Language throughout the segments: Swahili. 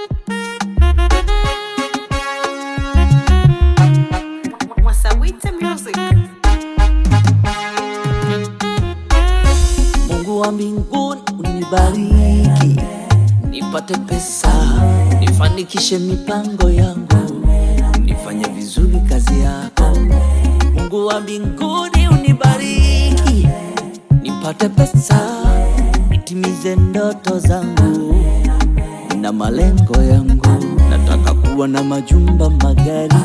Mwasawite Music. Mungu wa mbinguni unibariki, nipate pesa, nifanikishe mipango yangu, nifanye vizuri kazi yako. Mungu wa mbinguni unibariki, nipate pesa, nitimize ndoto zangu na malengo yangu. Nataka kuwa na majumba, magari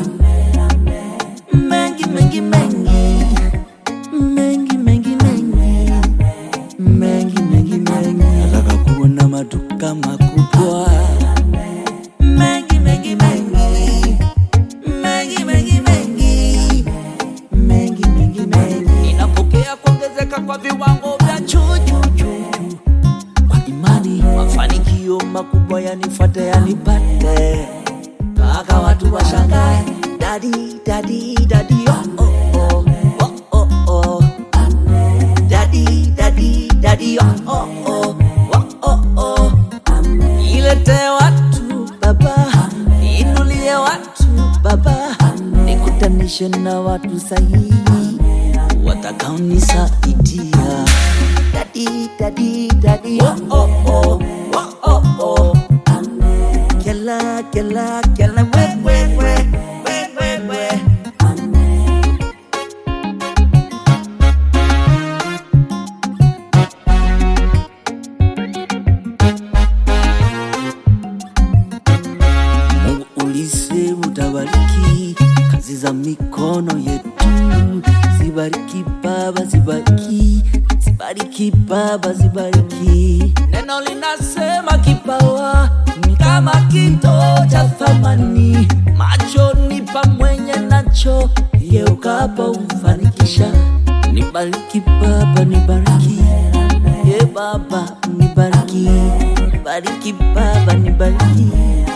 mengi mengi mengi mengi mengi mengi mengi mengi mengi, nataka kuwa na maduka makubwa mengi mengi mengi mengi mengi mengi mengi mengi mengi. Ninapokea kuongezeka kwa viwango vya juu juu juu juu, kwa imani mafanikio makubwa yanifuate yanipate, mpaka watu washangae, dadi dadi dadi oh oh oh oh oh oh Daddy, daddy, daddy, oh, oh, oh, oh, oh, oh. Ilete watu baba, inulie watu baba, nikutanishe na watu sahihi watakaonisaidia. Daddy, daddy, daddy, oh, oh, oh, oh, oh, oh. Kela, kela, kela, we, we, we, we, we, we. Mungu ulisema utabariki kazi za mikono yetu, zibariki Baba, zibariki, zibariki Baba, zibariki. Neno linasema kipawa ni kama kito cha thamani, machoni pa mwenye nacho, yeukapo umfanikisha. Nibariki Baba, nibariki ye Baba, nibariki, bariki Baba, nibariki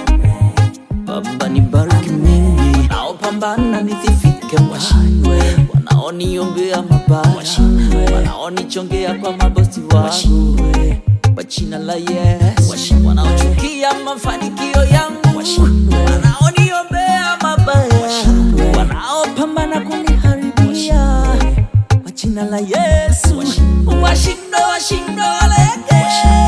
Baba nibariki mimi, wanaopambana nisifike washindwe, wanaoniombea mabaya washindwe, wanaonichongea kwa mabosi wangu washindwe, kwa jina la Yesu washindwe, wanaochukia mafanikio yangu washindwe, wanaoniombea mabaya washindwe, wanaopambana kuniharibia kwa jina la Yesu washindwe, washindwe, washindwe, waleke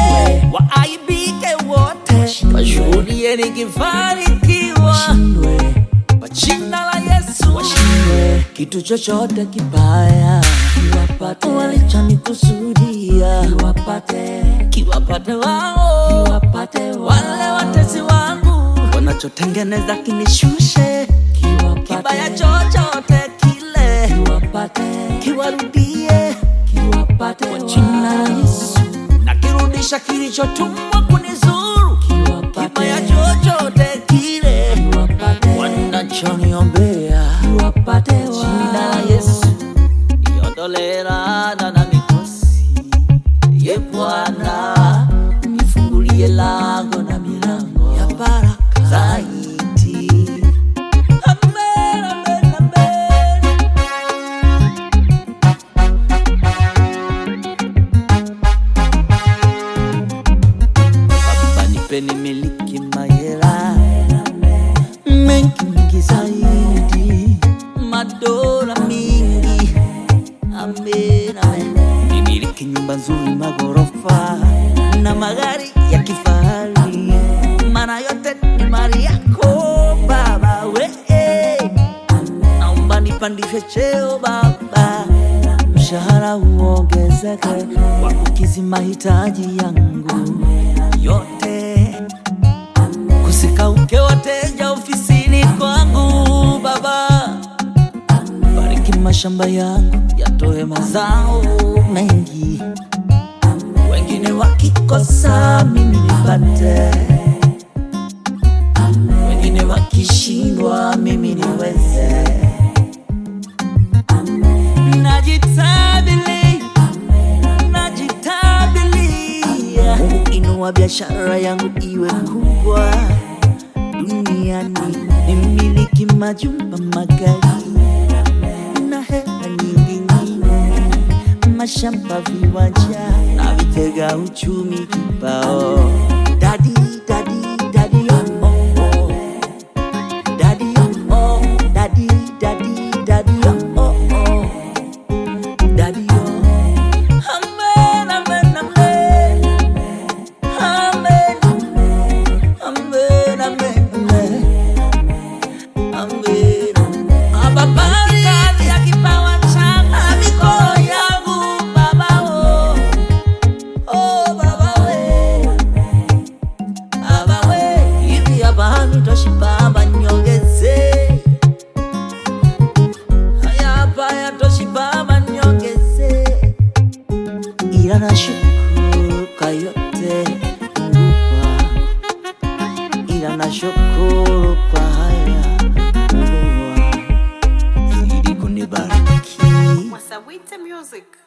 waaibike wote, washuhudie nikifanikiwa kwa jina la Yesu, kitu chochote kibaya kiwapate walichonikusudia, kiwapate kiwapate wao, kiwapate wale watesi wangu wanachotengeneza kinishushe, kiwapate kibaya chochote kile kiwapate kiwarudie, kiwapate kwa jina la Yesu nakirudisha kilichotumwa kunizuru, kibaya chochote kile wanachoniombea, jina la Yesu niondolee laana na mikosi. Ye Bwana nifungulie lango na milango ya baraka zaidi. Amen, amen, amen. Baba nipeni miliki mahela mengi mengi zaidi, madola mingi, amen, amen. Nimiliki nyumba nzuri, magorofa na magari ya kifahari, maana yote ni mali yako Baba we naomba nipandishwe cheo Baba, mshahara uongezeke kwa kukizi mahitaji yangu yote, kusikauke wateja ofisini kwangu Baba, bariki mashamba yangu yatoe mazao mengi, wengine wakikosa mimi nipate, wengine wakishindwa mimi niweze. Najitabili, najitabilia. Mungu inua biashara yangu iwe kubwa duniani, nimiliki majumba magari na hela nyingi nyingi, mashamba, viwanja na vitega uchumi kibao. Dadi, dadi, dadi, oh, ila nashukuru kwa yote Mungu wangu, ila nashukuru kwa haya Mungu wangu, zidi kunibariki. Wasawite Music.